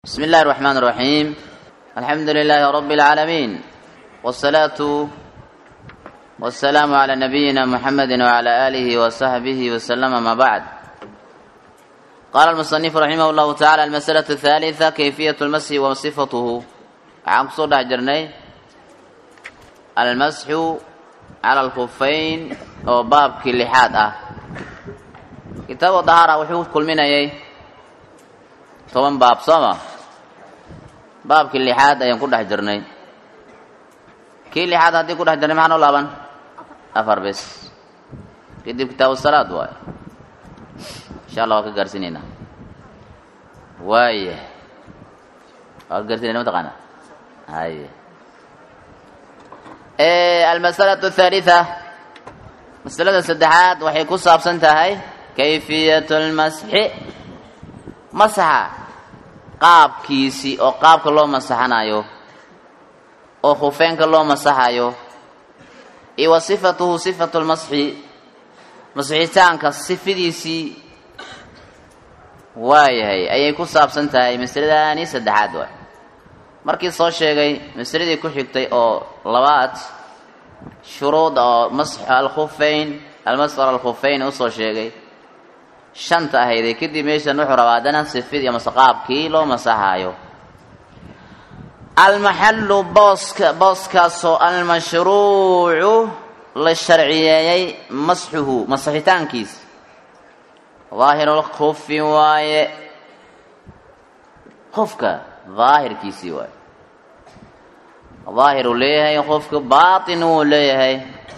بسم الله الرحمن الرحيم الحمد لله رب العالمين والصلاة والسلام على نبينا محمد وعلى آله وصحبه وسلم ما بعد قال المصنف رحمه الله تعالى المسألة الثالثة كيفية المسح وصفته عن صدع جرني المسح على الخفين أو باب كل حاد أه كتاب الطهارة وحوف كل من أيه toban baab sooma baabkii lixaad ayaan ku dhex jirnay kii lixaad haddii ku dhex jirnay maxaa noo laaban afar bes kadib kitaabu salaad waayo insha allah waa ka gaarsiinaynaa waaya waa ka gaarsinayna mataqaana haye almasalatu athaalitha masalada saddexaad waxay ku saabsan tahay kayfiyat lmasxi masaxa qaabkiisii oo qaabka loo masaxanayo oo khufeenka loo masaxayo iyo wa sifatuhu sifatu lmasxi masixitaanka sifadiisii waayahay ayay ku saabsan tahay masaladaani saddexaad waay markii soo sheegay masaladii ku xigtay oo labaad shuruud oo mas alkhufeyn almasfar alkhufeyn usoo sheegay shanta ahayday kadib meeshan wuxuu rabaa haddana sifid iyo masaqaabkii loo masaxaayo almaxallu booska booskaasoo almashruucu la sharciyeeyey masxuhu masaxitaankiisa daahirulkufi waaye qofka daahirkiisii waaye daahiruu leeyahay qofka baatin wuu leeyahay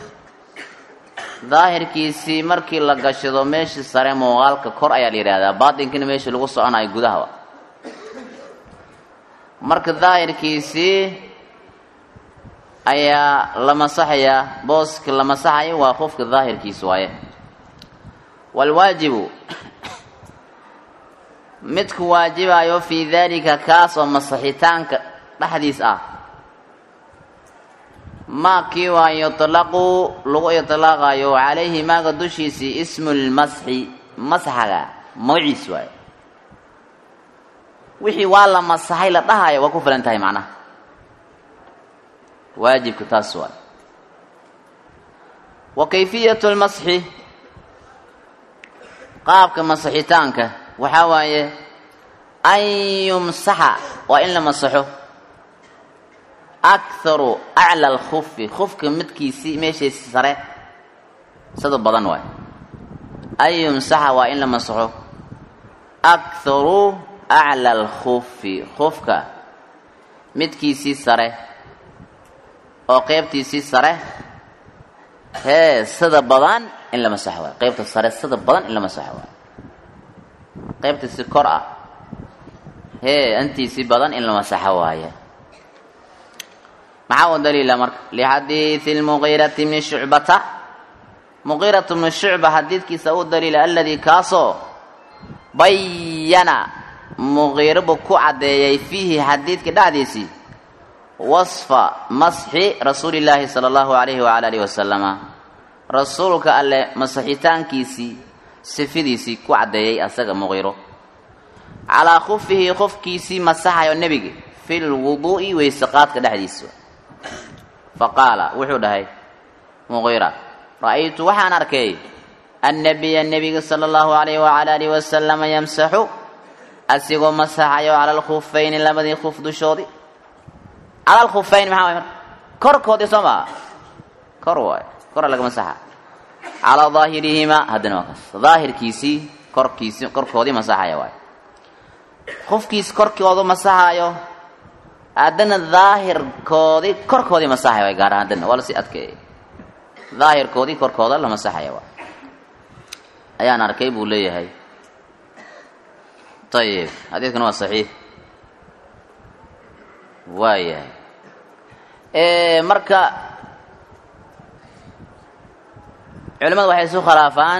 daahirkiisii markii la gashado meeshii sare muuqaalka kor ayaa la yidhahdaa baatinkina meeshii lagu soconayo gudahaba marka daahirkiisii ayaa la masaxayaa booska la masaxayo waa qofka daahirkiisi waaye waalwaajibu midku waajibayo fii daalika kaas oo masaxitaanka dhexdiis ah maa kii waa yutlaqu lagu itlaaqayo calayhi maaga dushiisii ismu lmasxi masxaga magaciis waayo wixii waa la masaxay la dhahayo waa ku filan tahay macnaha waajibka taas waay wa kayfiyatu lmasxi qaabka masaxitaanka waxaa waaye an yumsaxa waa in la masaxo akharu acla alkufi kufka midkiisii meeshiisi sare sida badan waay an yumsaxa waa in la masaxo akharu acla alkufi kufka midkiisii sare oo qeybtiisii sare hee sida badan in la masaxo waay qeybta sare sida badan in la masaxo waay qeybtiisi kor ah hee intiisii badan in la masaxo waaye maxaa u daliila marka lixadiidi lmuqiirati bni shucbata muqiiratu bni shucba xadiidkiisa u daliila aladii kaasoo bayana muqiiro buu ku caddeeyay fiihi xadiidka dhexdiisii wasfa masxi rasuuli llaahi sala allahu alayhi wala alihi wasalama rasuulka alle masaxitaankiisii sifidiisii ku caddeeyey asaga muqiiro calaa kufihi qofkiisii masaxayo nebiga fi lwuduu'i weyseqaadka dhexdiisa faqaala wuxuu dhahay muqiira ra'aytu waxaan arkay annabiya nebiga sala allahu alayhi wacala alihi wasalama yamsaxu asigoo masaxayo cala alkhufayni labadii kuf dushoodii cala alkhufayn maxaa waay marka korkoodii soo maa kor waay kora laga masaxa calaa daahirihimaa haddana waa kaas daahirkiisii korkiisi korkoodii masaxaya waay qofkiis korkoodu masaxaayo haddana daahirkoodii korkoodii masaxaya waay gaar ahaan haddana waa lasii adkeeyay daahirkoodii korkooda la masaxaya waay ayaan arkay buu leeyahay ayib xadiidkana waa saxiix waayahay marka culimadu waxay isu khilaafaan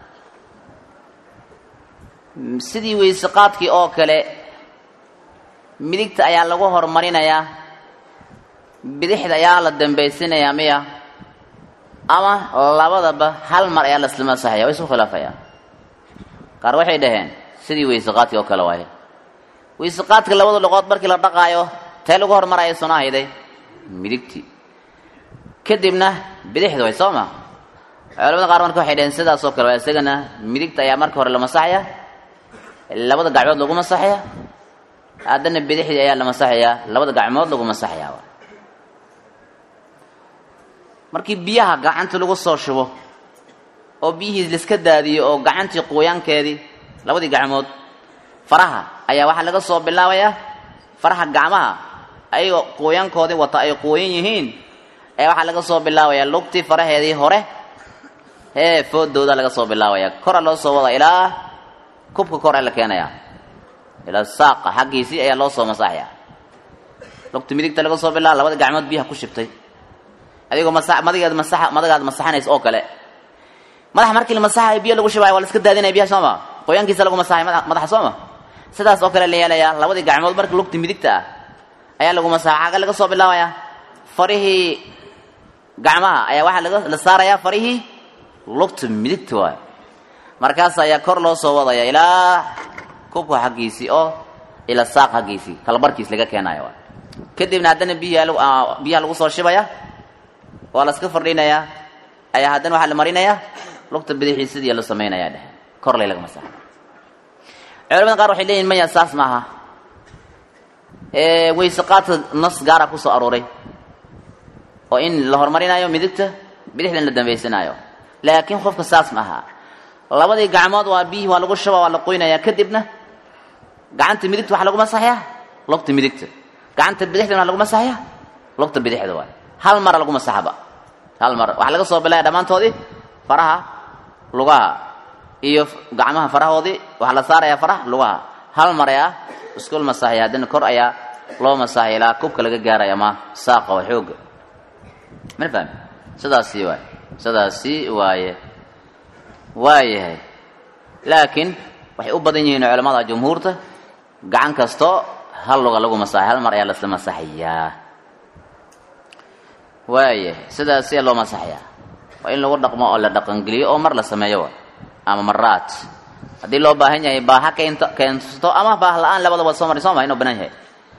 sidii weyse qaadkii oo kale midigta ayaa lagu horumarinayaa bidixda ayaa la dambaysinayaa miya ama labadaba hal mar ayaa laisla masaxaya waa isu khilaafaya qaar waxay dhaheen sidii weyse qaadkii oo kale waaye weyseqaadka labada luqood markii la dhaqaayo tee lagu hormaraya suna hayday midigtii kadibna bidixda way soo ma culamada qaar marka waxay dhaheen sidaas oo kale waa isagana midigta ayaa marka hore la masaxaya labada gacmood lagu masaxaya haddana bidixdii ayaa la masaxayaa labada gacmood lagu masaxayaa markii biyaha gacanta lagu soo shubo oo biyihii laiska daadiyo oo gacantii quuyaankeedii labadii gacmood faraha ayaa waxaa laga soo bilaabayaa faraha gacmaha ayagoo quuyankoodii wata ay quuyan yihiin ayaa waxaa laga soo bilaabayaa lugtii faraheedii hore hee foodooda laga soo bilaabayaa kora loo soo wada ilaa kubka kor ee la keenayaa ilaa saaqa xaggiisii ayaa loo soo masaxaya lugta midigta laga soo bilaaba labada gacmood biyaha ku shibtay adigoo masa madigeed masaxa madagaad masaxanays oo kale madaxa markii la masaxayo biyo lagu shibaayo waa la iska daadinaya biyaha sooma qoyaankiisa lagu masaxay madaxa sooma sidaas oo kale la yeelayaa labadii gacmood marka lugta midigta ah ayaa lagu masaxa xagga laga soo bilaabayaa farihii gacmaha ayaa waxaa laga la saarayaa farihii lugta midigta waayo markaas ayaa kor loo soo wadaya ilaa kubka xaggiisii oo ilaa saaq xaggiisii kalabarkiis laga keenayo waay kadibna haddana biyaha biyaha lagu soo shibaya waa la iska fardhinayaa ayaa haddana waxaa la marinayaa lugta bidixii sidii la samaynayaa dheh korlay laga masaxa culamada qaar waxay leeyihin maya saas maaha weyse qaadka nas gaara ku soo arooray oo in la horumarinayo midigta bidixdan la dambaysanaayo laakiin qofka saas ma aha labadii gacmood waa biyihii waa lagu shuba waa la qoynayaa kadibna gacanta midigta waxaa lagu masaxayaa lugta midigta gacanta bidixdan waa lagu masaxayaa lugta bidixda waay hal mara lagu masaxaba hal mar waxaa laga soo bilaya dhammaantoodii faraha lugaha iyo gacmaha farahoodii waxaa la saarayaa faraha lugaha hal mar ayaa iskul masaxaya haddana kor ayaa loo masaxaya ilaa kubka laga gaaraya ama saaqa waa xooga mana fahmi sidaasi waay sidaasi waaye waayahay laakiin waxay u badan yihiin culamada jumhuurta gacan kasto hal luga lagu masaxay hal mar ayaa lasla masaxayaa waayahay sidaasiyaa loo masaxayaa waa in lagu dhaqmo oo la dhaqangeliyo oo mar la sameeyo wa ama maraat haddii loo baahan yahay baaha keento keensto ama baah la-aan labadaba soo mari soo ma inuu banaan yahay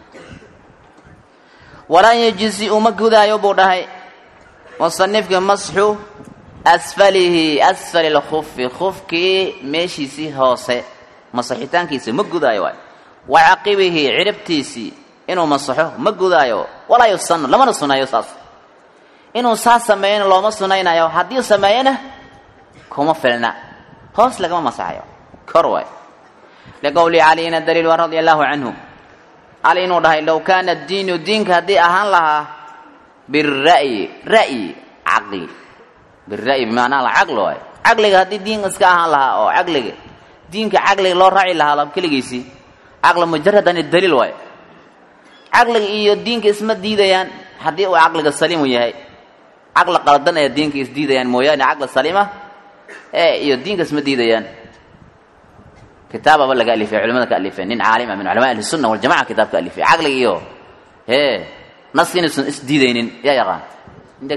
walaa yejisi uma gudaayo buu dhahay musanifka masxu asfalihi asfali lkufi kufkii meeshiisii hoose masaxitaankiisa ma gudaayo waay wa caqibihi ciribtiisii inuu masaxo ma gudaayo walaa yusanu lamana sunayo saas inuu saas sameeyana looma sunaynayo haddii sameeyana kuma filna hoos lagama masaxayo kor waay liqowli caliyina daliil wa radia allahu canhu cali inuu dhahay low kaana diinu diinka haddii ahaan lahaa bira'yi ra'yi caqli bira'yi bimacnaa alcaqli waay caqliga haddii diin iska ahaan lahaa oo caqliga diinka caqliga loo raaci lahaa lab keligiisii caqli mujaradan daliil waay caqliga iyo diinka isma diidayaan haddii uu caqliga saliimu yahay caqli qaldan ayaa diinka isdiidayaan mooyaane caqli saliima ee iyo diinka isma diidayaan kitaababa laga alifay culimada ka alifeen nin caalima min culamaa ahli sunna waljamaca kitaab ka alifay caqliga iyo ee naska inaysan isdiidaynin yaa yaqaan indeg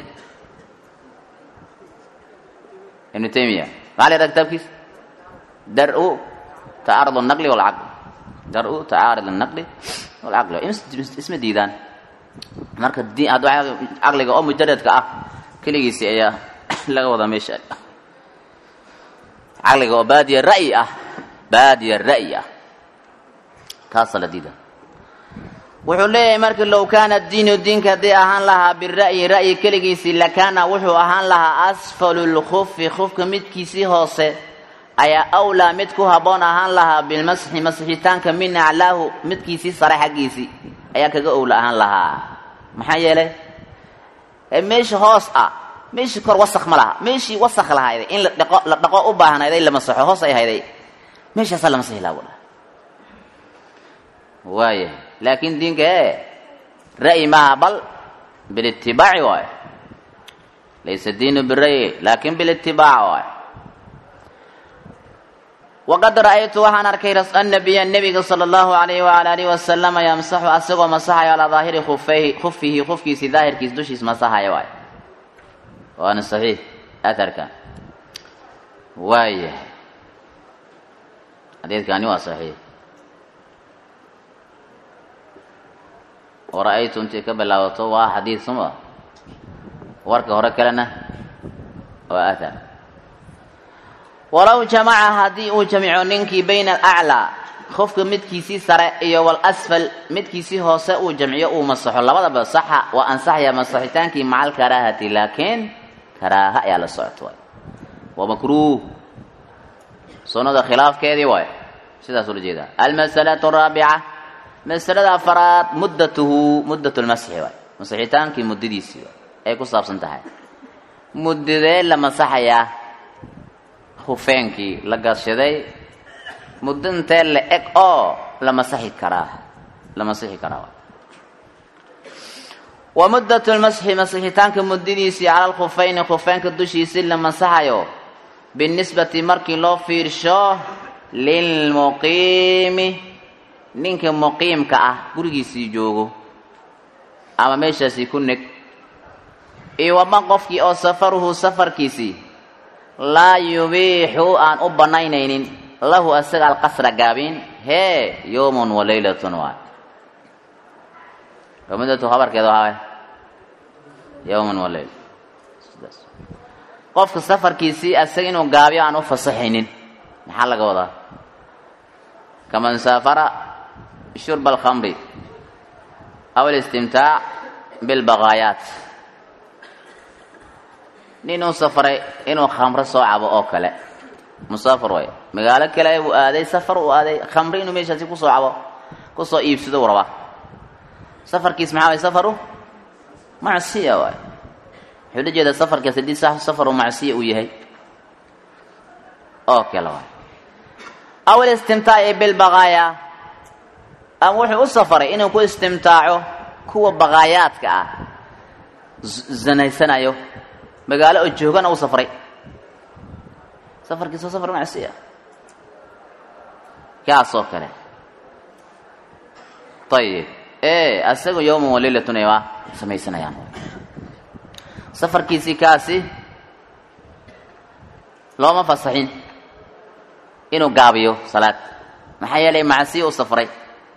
ibnu taymiya maxaa la yidhaha kitaabkiisa dar-u tacaarud annaqli walcaql dar-u tacaarud annaqli walcaqli isma diidaan marka di hadda caqliga oo mujaradka ah keligiisi ayaa laga wadaa meesha caqliga oo baadiya ra'yi ah baadiya ra'yi ah kaasa la diida wuxuu leeyahay marka low kaana diinu diinka haddii ahaan lahaa bira'yi ra'yi keligiisii lakaana wuxuu ahaan lahaa asfalu lkufi kufka midkiisii hoose ayaa awlaa mid ku habboon ahaan lahaa bilmasxi masixitaanka min aclaahu midkiisii sare xaggiisii ayaa kaga owla ahaan lahaa maxaa yeelay meesha hoos ah meeshii kor wasak ma laha meeshii wasak lahayday in la dhaqo la dhaqo u baahnayday la masaxo hoos ay hayday meeshaasaa la masixi laha bula waayahay laakiin diinka ee ra'yi maaha bal bilitibaaci waayo laysa diinu bira'yi laakin bilitibaac waayo waqad ra'aytu waxaan arkay annabiya nebiga sala allahu alayhi waala alihi wasalama yamsaxu asagoo masaxayo calaa daahiri khufayhi khufihi khufkiisii daahirkiis dushiis masaxaya waayo waana saxiix aharkan waayahay xadiidkani waa saxiix wara-aytu intay ka bilaabato waa xadiid suma warka hore kalena waa athar walow jamaca haddii uu jamico ninkii bayna alaclaa qofka midkiisii sare iyo walasfal midkiisii hoose uu jamciyo uu masaxo labadaba saxa waa ansaxaya masaxitaankii maca alkaraahati laakiin karaaha ayaa la socota waay waa makruuh sunnada khilaafkeedii waay sidaas ula jeedaa almasalatu araabica masalada afaraad muddatuhu muddat lmasxi waay masixitaankii muddadiisii waay ay ku saabsan tahay muddadee la masaxayaa hufeenkii la gashaday muddo intee la eg oo la masaxi karaa la masixi karaa wa muddat lmasxi masixitaanka muddadiisii cala alkhufayni khufeynka dushiisi la masaxayo binisbati markii loo fiirsho lilmuqiimi ninka muqiimka ah gurigiisii joogo ama meeshaasii ku neg iyo wama qofkii oo safaruhu safarkiisii laa yubiixu aan u bannaynaynin lahu asaga alqasra gaabin hee yowmun wa laylatun waay muddatu habarkeeda waxaa yowman wa layla sidaas qofka safarkiisii asaga inuu gaabiyo aan u fasaxaynin maxaa laga wadaa kaman saafara shurba alkhamri aw alistimtaac bilbaqaayaat nin uu safaray inuu khamro soo cabo oo kale musaafir way magaalo kale uu aaday safar uu aaday khamri inuu meeshaasi kusoo cabo kusoo iibsado uu rabaa safarkiis maxaa way safaru macsiya waay wuxuu la jeedaa safarkaas haddii safaru macsiya uu yahay oo kale waay aw alistimtaaci bilbaqaaya ama wuxuu u safaray inuu ku istimtaaco kuwa baqaayaadka ah zanaysanayo magaalo oo joogana u safray safarkiisa safar macsiya kaasoo kale ayib e asaga yowman walilatun ay waa samaysanayaan safarkiisii kaasi looma fasaxin inuu gaabiyo salaad maxaa yeelay macsiya u safray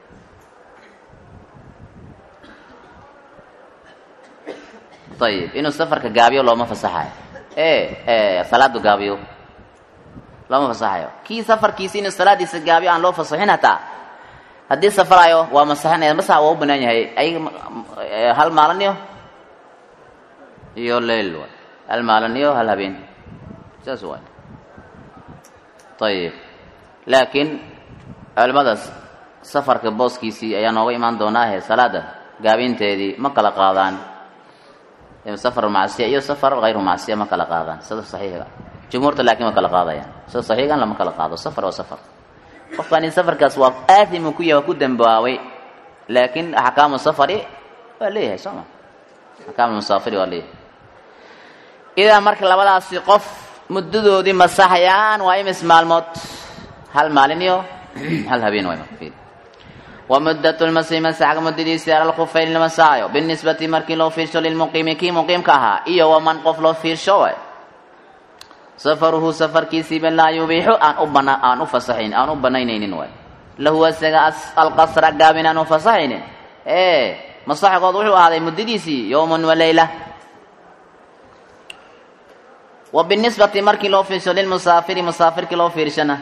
ayib inuu safarka gaabiyo looma fasaxayo e salaadu gaabiyo looma fasaxayo kii safarkiisi inuu salaadiisa gaabiyo aan loo fasaxin hataa haddii safarayo waa masaxinaya masax waa u banaan yahay ayaga hal maalin iyo iyo leyl waay hal maalin iyo hal habeen saas waay ayib laakiin culimadaas safarka booskiisii ayaa nooga imaan doonaahe salaada gaabinteedii ma kala qaadaan safar macsiya iyo safar hayru macsiya ma kala qaadaan sida saxiixiga jumhuurta laakiin ma kala qaadayaan sida saxiigan lama kala qaado safar waa safar qofkani safarkaas waa aadimu ku yahay waa ku dambaabay laakiin axkaamu safari waa leeyahay soo ma axkaamu musaafiri waa leeyahay idaa marka labadaasi qof muddadoodii masaxayaan waa imis maalmood hal maalin iyo hal habeen waay marka ومدة المسيح مسحك مدdiisi على الخفayn la masaayo بالنسبةi markii loo fiirsho للمقيmi kii مقيمka ahaa iyo وman qof loo fiirsho way سفرhu سفرkiisiiba laa يubiixu aan u bana aan u fasaxayn aan u banaynaynin way lahu asaga alqasra gaabin aan u fasaxaynin e masaxgood wuxuu ahaaday muddadiisii يوم وalayla وبالنسبةi markii loo fiirsho للمusaafiri musaafirkii loo fiirshana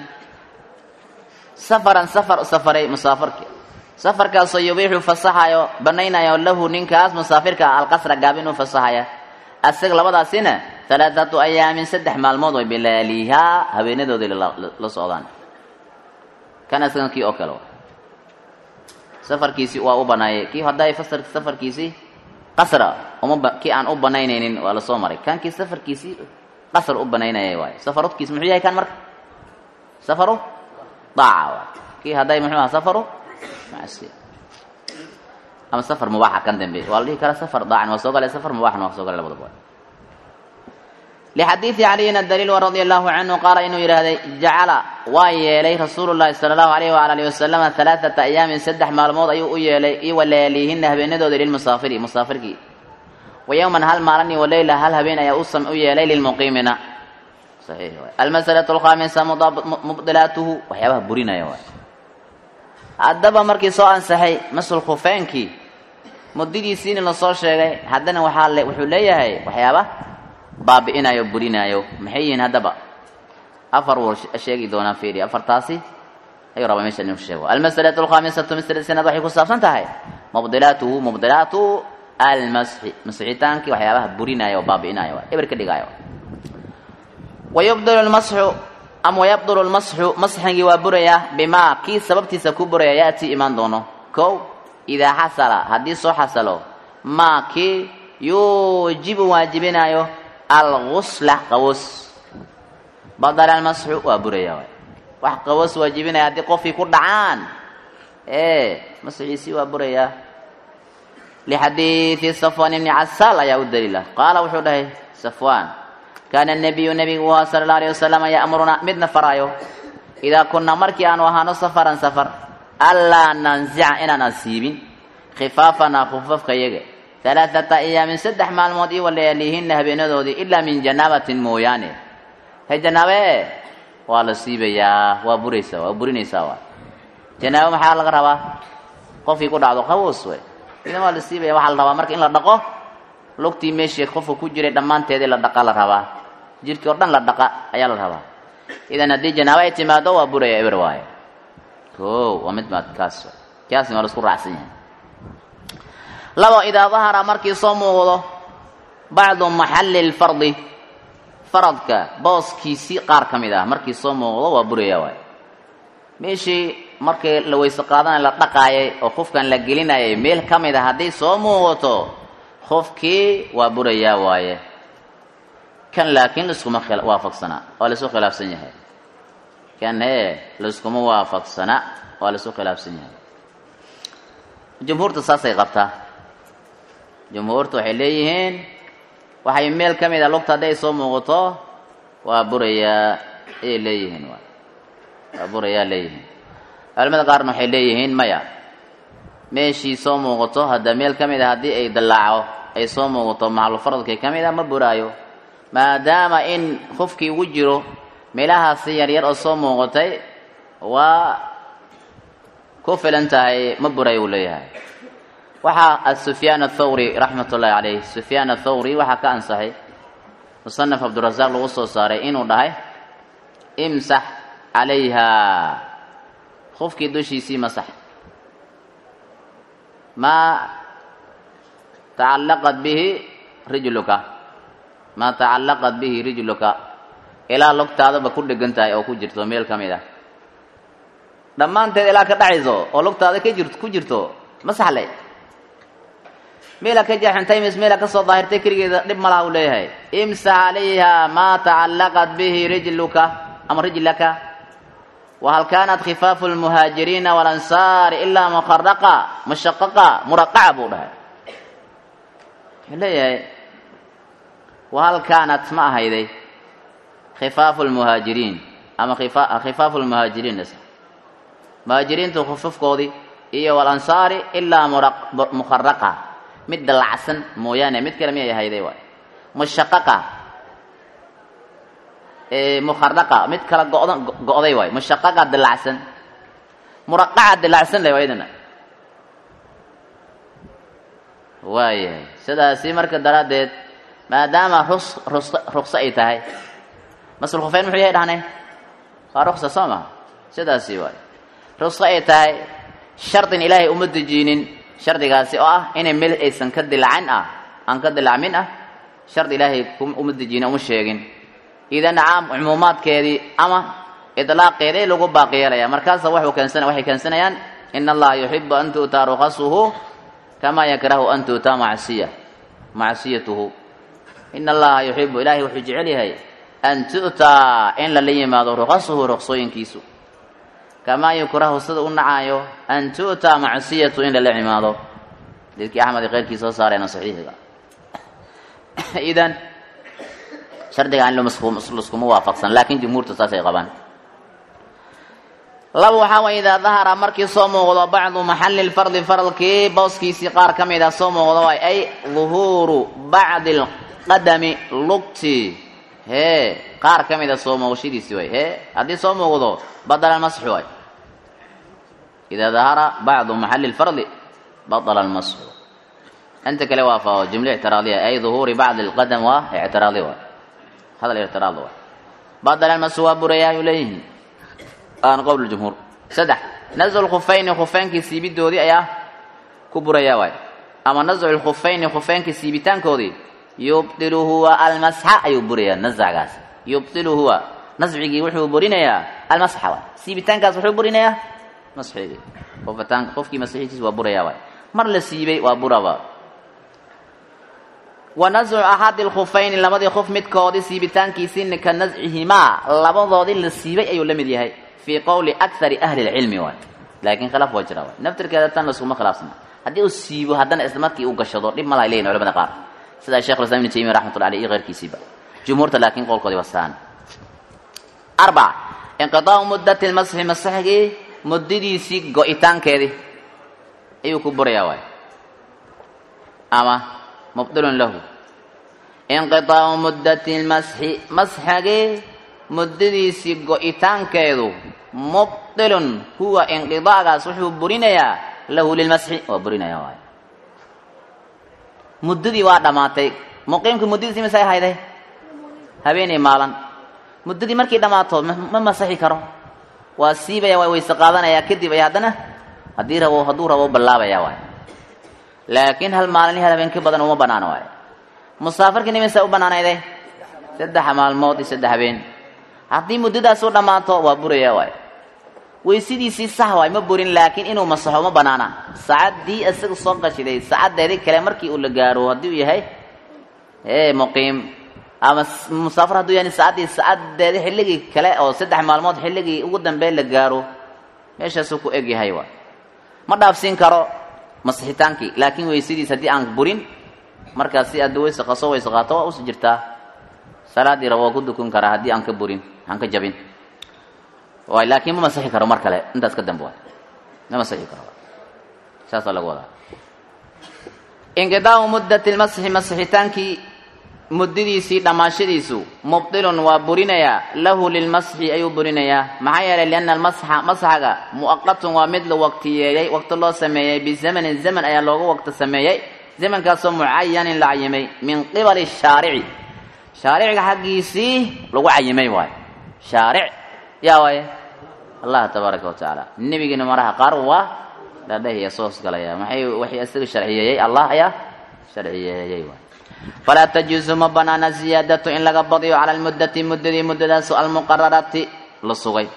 سفرan سفر safaray musaafirki safarkaasoo yubiixu fasaxayo banaynayo lahu ninkaas musaafirka alqasra gaabin u fasaxaya asaga labadaasina alaaatu ayaamin saddex maalmood way bilaalihaa haweenadoodii la socdaan kan asagan kii oo kale safarkiisii waa u banaayay kii hadday fasar safarkiisii qasra uma kii aan u banaynaynin waa lasoo maray kan kii safarkiisii qasr u banaynayay waayo safarudkiis muxuu yahay kan marka safaru daaca waay kii hadday muxuu aha safaru macsiya ama safar mubaaxa kan dambe waa la dhihi karaa safar daacan waa soo galay safar mubaaxna waa soo galay labadaba lixadiidi caliyin adaliil radia allahu canhu qaala inuu yidhaahday jacala waa yeelay rasuulu llahi sala allahu alayh waala alihi wasalama alaaata ayaamin saddex maalmood ayuu u yeelay i walaaliihina habeenadooda lilmusaafiri musaafirkii wa yowman hal maalin i waleyla hal habeen ayaa u yeelay lilmuqiimina saxiix waay almasalatu alkhaamisa mubdilaatuhu waxyaabaha burinaya waay haddaba markii soo ansaxay masul khufeenkii muddadiisiina lasoo sheegay haddana waxaa le wuxuu leeyahay waxyaaba baabi'inayo burinaayo maxay yihiin haddaba afar wuu sheegi doonaa fiiri afartaasi ayuu rabaa meesha inuu sheego almasalatu alkhaamisatu masalada sanaad waxay ku saabsan tahay mubdilaatuhu mubdilaatu almasxi masixitaankii waxyaabaha burinaayo oo baabi'inayo eber ka dhigaayo wayubdilu lmasxu ama wayabdulu lmasxu masxigii waa burayaa bimaa kii sababtiisa ku buraya yaatii imaan doono kow idaa xasala haddii soo xasalo maa kii yuujibu waajibinayo algusla qawoos badala almasxu waa buraya waay wax qawoos waajibinaya haddii qofkii ku dhacaan ee masxiisii waa burayaa lixadiidi safwan ibni casaal ayaa u daliila qaala wuxuu dhahay safwaan kaana nabiyu nabigu waa sala alla alayh wasalam ya'muruna midna faraayo idaa kunna markii aanu ahaano safaran safar allaa nansica inaan asiibin khifaafanaa khufafka yaga alaaata ayaamin saddex maalmood io walayaalihinna habeenadoodii ilaa min janaabatin mooyaane he janaabe waa la siibayaa waa buraysaa waa burinaysaa waa janaabo maxaa laga rabaa qofkii ku dhacdo qawoos wey idan waa la siibaya waxaa la rabaa marka in la dhaqo lugtii meeshii qofka ku jiray dhammaanteedii la dhaqa la rabaa jirkii oo dhan la dhaqa ayaa la rabaa idan haddii janaabo ay timaado waa buraya eber waaye o waa mid maad kaas kaasna waa la isku raacsan yahay labo idaa dahara markii soo muuqdo bacdu maxalli lfardi faradka booskiisii qaar ka mid ah markii soo muuqdo waa buraya waay meeshii markii la weyse qaadana la dhaqaayay oo qofkan la gelinayay meel ka mid a hadday soo muuqato qofkii waa burayaa waaye kan laakiin laiskuma waafaqsana waa laisu khilaafsan yahay kan hee laiskuma waafaqsana waa laisu khilaafsan yahay jumhuurta saasay qabtaa jumhuurta waxay leeyihiin waxay meel ka mid a lugta hadday soo muuqato waa burayaa ayay leeyihiin waa burayaa leeyihiin culamada qaarna waxay leeyihiin maya meeshii soo muuqato hadda meel ka mid a haddii ay dallaaco ay soo muuqato maxalufaradkii ka mid a ma buraayo maadaama in qofkii ugu jiro meelahaasi yaryar oo soo muuqatay waa ku filan tahay ma buray uu leeyahay waxaa sufyaan athawri raxmat ullahi caleyh sufyaan athawri waxaa ka ansaxay musanaf cabdirasaaq lagu soo saaray inuu dhahay imsax calayha qofkii dushiisii masax maa tacallaqat bihi rijluka maa tacallaqat bihi rijluka ilaa lugtaadaba ku dhegan tahay oo ku jirto meel ka mid ah dhammaanteed ilaa ka dhacayso oo lugtaada ka jir ku jirto masaxle meela ka jeexantay mis meela ka soo daahirtay keligeeda dhib malaha uu leeyahay imsax calayha maa tacallaqat bihi rijluka ama rijlaka wahal kaanat khifaafu lmuhaajiriina walansaari ilaa mukharaqa mushaqaqa muraqaca buu dhahay wuxuu leeyahay wahal kaanat ma ahayday khifaafu lmuhaajiriin ama khifaafu lmuhaajiriin muhaajiriintu khufufkoodii iyo walansaari ilaa mukharaqa mid dallacsan mooyaane mid kale miyay ahayday waay mushaqaqa mukharaqa mid kala go'da go'day waay mushaqaqa dallacsan muraqaca dallacsan leh waydana waayahay sidaasi marka daraaddeed maadaama rus rus rukso ay tahay masul khufeyn muxuu yahay dhahnay waa ruksa soo maha sidaasi waay rukso ay tahay shardin ilaahay uma dejiinin shardigaasi oo ah inay meel aysan ka dilacin ah aan ka dilacmin ah shardi ilaahay uma dejiinin uma sheegin idan caam cumuumaadkeedii ama idlaaqeedii lagu baaqi yeelaya markaasa waxuu keensana waxay keensanayaan in allaha yuxibu an tu'taa ruqasuhu kamaa yakrahu an tu'taa macsiya macsiyatuhu in allaha yuxibu ilaahay wuxuu jecel yahay an tu'taa in lala yimaado ruqasuhu ruqsooyinkiisu kamaa yukrahu sida u nacaayo an tu'taa macsiyatu in lala cimaado dadkii axmed iyo keyrkii soo saareena saxiixiga idan shardiga in laskuma waafaqsan laakiin jumhuurta saasay qabaan laba waxaa way idaa dahara markii soo muuqdo bacdu maxalli lfardi faradkii booskiisii qaar ka mid a soo muuqdo waay ay duhuuru bacdi lqadami lugtii hee qaar ka mid a soo muuqashadiisii waay hee haddii soo muuqdo badala almasxu waay idaa dahara bacdu maxalli lfardi badala almasxu inta kale waa fa jumle ictiraadiya ay duhuuri bacdi alqadam waa ictiraadi waay hadal ictiraad waay badal almasu waa burayaa ayuu leeyihiin aan qowl jumhuur saddex nazcu lkhufayni khufeynkii siibidoodii ayaa ku burayaa waay ama nazcu lkhufayni khufeynkii siibitaankoodii yubdilu huwa almasxa ayuu burayaa nascgaas yubdilu huwa nascigii wuxuu burinayaa almasxa waay siibitaankaas wuxuu burinayaa masxigii qofataan qofkii masixiitiis waa burayaa waay mar la siibay waa buraba wa nascu axadi lkhufayni labadii qof midkoodii siibitaankiisii ka nascihimaa labadoodii la siibay ayuu la mid yahay fii qowli akari ahli lcilmi waay laakiin khilaaf waa jira waay naftirkeeda tan laskuma khilaafsana haddii uu siibo haddana isla markii uu gashado dhib malahay leeyihin culamada qaar sida sheekh islam ibn taymiya raxmatullah aleyh iyo keyrkiisiiba jumhuurta laakiin qowlkoodii wasaan arbac inqidaau muddati lmasxi masaxigii muddadiisii go-itaankeedii ayuu ku burayaa waay ama mubdilun lahu inqidaau muddati lmasxi masxigii muddadiisii go-itaankeedu mubdilun huwa inqidaagaas wuxuu burinayaa lahu lilmasxi waa burinaya waay muddadii waa dhammaatay muqiimkii muddadiisi misay hayday habeenay maalan muddadii markay dhammaato ma masaxi karo waa siibaya waa weyse qaadanayaa kadib ay haddana haddii rabo hadduu rabo ballaabaya waay laakiin hal maalin hal habeen ka badan uma banaano waay musaafirkii nimisa u banaanayday saddex maalmood iyo saddex habeen haddii muddadaas u dhammaato waa buraya waay weysidiisii sax waay ma burin laakiin inuu masaxo ma banaana saacaddii isaga soo gashiday saacadeedii kale markii uu la gaaro haddii uu yahay ee muqiim ama musaafir hadduu yahay saacaddii saacadeedii xilligii kale oo saddex maalmood xilligii ugu dambeyn la gaaro meeshaasuu ku eg yahay waay ma dhaafsiin karo masixitaankii laakiin weysadiis haddii aan burin markaas si aad weyse qaso weyse qaato waa usi jirtaa salaadii rabo waa ku dukun karaa haddii aan ka burin aan ka jabin waay laakiin ma masixi karo mar kale intaas ka dambe waay ma masixi karo saasaa lagu wadaa inqidaau muddati lmasxi masixitaankii muddadiisii dhammaashadiisu mubdilun waa burinayaa lahu lilmasxi ayuu burinayaa maxaa yeelay lianna almasxa masxaga mu'aqatun waa mid la waqtiyeeyey waqti loo sameeyey bizamanin zaman ayaa looga waqti sameeyey zamankaasoo mucayanin la cayimay min qibali shaarici shaariciga xaggiisii lagu cayimay waayo shaaric yaa waaye allah tabaaraka wa tacaala nebigiina maraha qaar waa dhadhahiya soos galaya maxay waxay isaga sharciyeeyey allah ayaa sharciyeeyey waay falaa tajuusu ma banaana ziyaadatu in laga badiyo cala almuddati muddadii muddadaasu almuqararati la sugay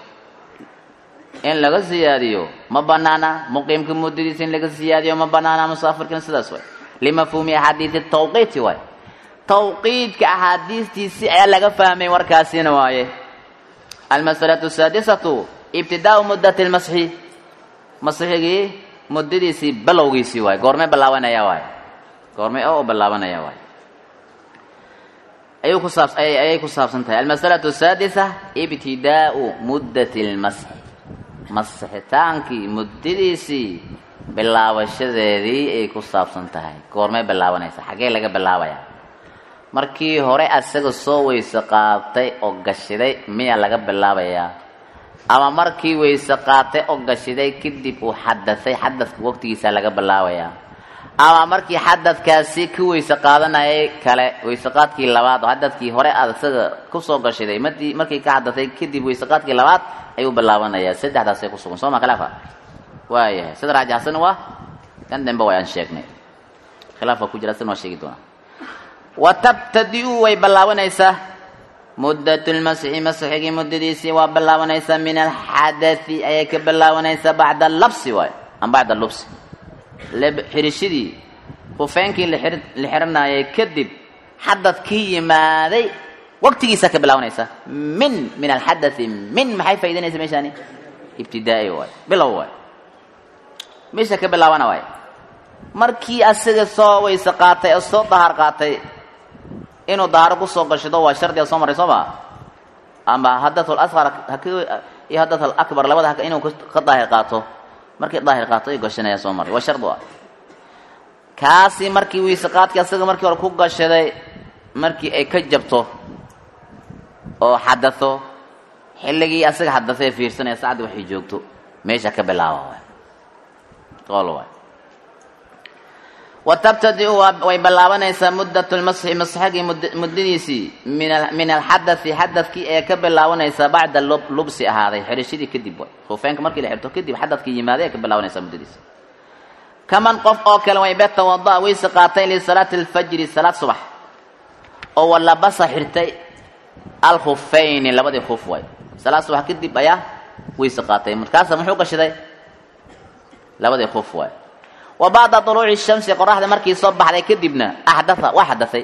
in laga siyaadiyo ma banaana muqiimka muddadiisa in laga siyaadiyo ma banaana musaafirkina sidaas waay limafhuumi axaadiisi tawqiiti waay tawqiidka axaadiistiisi ayaa laga fahmay warkaasina waaye almasalatu saadisatu ibtidaau muddati lmasxi masxigii muddadiisii balowgiisii waay goormee ballaabanaya waay goormee oo ballaabanaya waay ayuu ku saabs ayay ku saabsan tahay almasalatu saadisa ibtidaau muddati lmasxi masixitaankii muddadiisii bilaabashadeedii ay ku saabsan tahay goormee bilaabanaysa xaggee laga bilaabayaa markii hore asaga soo weyse qaatay oo gashiday miyaa laga bilaabayaa ama markii weyse qaatay oo gashiday kadib uu xadasay xadaska waqtigiisa laga bilaabayaa ama markii xadadkaasi ka weyse qaadanayay kale weyseqaadkii labaad oo xadadkii hore aad isaga kusoo gashiday madi markii ka xadasay kadib weyseqaadkii labaad ayuu bilaabanayaa saddexdaasay kusugan soo ma khilaafa waayahay sida raajixsan waa kan dambe way aan sheegnay khilaafka ku jira sina waa sheegi doonaa wa tabtadi-u way ballaabanaysaa muddatu lmasxi masxigii muddadiisii waa ballaabanaysaa min alxadai ayay ka ballaabanaysaa bacda labsi waay am bacda lubsi xirishadii hufeenkii la xiranayay kadib xadad ka yimaaday waqtigiisa ka bilaabanaysa min min alxadai min maxay faa'idanaysa meeshaani ibtidaai waay bilow waay meesha ka bilaabana waay markii asaga soo weyse qaatay oo soo dahaar qaatay inuu dahaaro kusoo gashado waa shardiga soo maray soo ma ama hadatul asqar iyo hadatul akbar labada haka inuu ka daahir qaato markii daahir qaato ayuu gashanaya soo maray waa shardi ah kaasi markii weyse qaadkii asaga markii hore ku gashaday markii ay ka jabto oo xadato xilligii asaga xadasay fiirsanaya saacaddi waxay joogto meesha ka bilaaba waay qool waay wa tabtadiu way bilaabanaysaa muddat lmasxi masxagii muddadiisii min alxadai xadadkii ee ka bilaabanaysaa bacda lubsi ahaaday xirashadii kadib way khufeynka markii la xirto kadib xadadkii yimaaday ee ka bilaabanaysaa muddadiisi kaman qof oo kale way betawada wayse qaatay lisalaati alfajri salaad subax oo walabasa xirtay alkhufayni labadii khuf way salaad subax kadib ayaa wayse qaatay markaasa muxuu gashaday labadii khuf waay wa bacda duluuci shamsi qoraxda markii soo baxday kadibna axdaa waa xadaay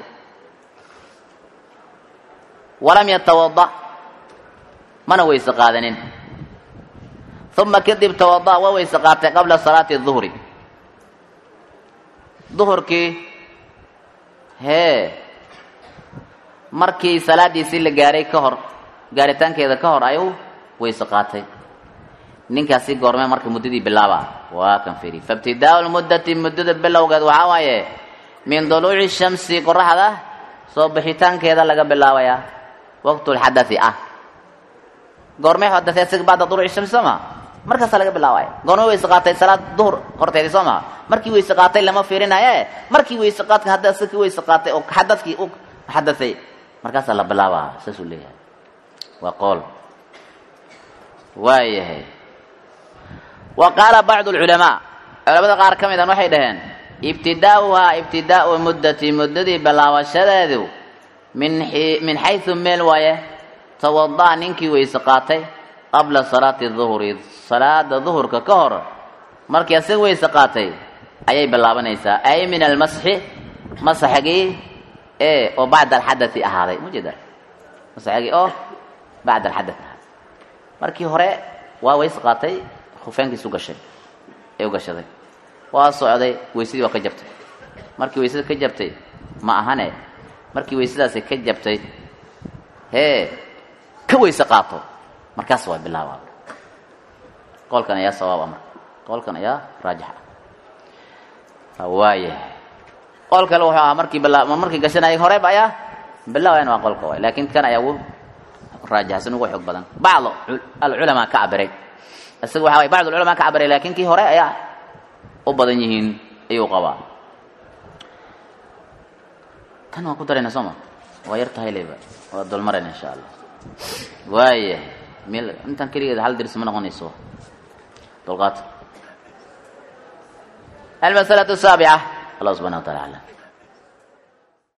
walam yatawada mana weyse qaadanin uma kadib tawada waa weyse qaatay qabla salaati duhri duhurkii hee markii salaadiisii la gaaray ka hor gaaritaankeeda ka hor ayuu weyse qaatay ninkaasi goormee marka muddadii bilaaba waa kan firi faibtidaau lmuddati muddada bilowgeed waxaa waaye min duluuci shamsi qoraxda soo bixitaankeeda laga bilaabayaa waqtulxadai ah goormee xadaay isaga bacda duluuci shamsi soo maa markaasaa laga bilaabaya goormee weyse qaatay salaad duhur horteedii soo maa markii weyse qaatay lama fiirinaye markii weyse qaadka hadda isagii weyse qaatay oo xadadkii u xadaay markaasaa la bilaabaa saasuu leeyahay waa qool waayahay wa qaala bacdu lculamaa culamada qaar ka mid an waxay dhaheen ibtidaa'uhaa ibtidaa'u muddati muddadii bilaabashadeedu min min xaysu meel waaye tawada'a ninkii weyse qaatay qabla salaati duhri salaada duhurka ka hor markii asaga weyse qaatay ayay bilaabanaysaa ay min almasxi masaxgii ee oo bacda alxadai ahaaday mujeeda masaxgii oo bacda alxadath ahaaday markii hore waa weyse qaatay hufeenkiisu gashay ee u gashaday waa socday weysadii waa ka jabtay markii weysada ka jabtay ma ahane markii weysadaasi ka jabtay hee ka weyse qaato markaas waa bilaaba qolkan ayaa sawaaba marka qolkan ayaa raajix ah waayahay qol kale wuxuu ahaa markii bila markii gashanayay horeba ayaa bilaabayan waa qolka waay laakiin kan ayaa ugu raajixsan ugu xoog badan bacdo alculamaa ka cabiray isaga waxa way bacd ulculamaa ka cabiray laakiin kii hore ayaa u badan yihiin ayuu qabaa tan waan ku darayna soo ma waa yar tahay leyba waa dulmarayna insha allah waaya meel intan keligeed hal dirs ma noqonayso dulqaad almasalatu saabica allah subxana wa taala aclam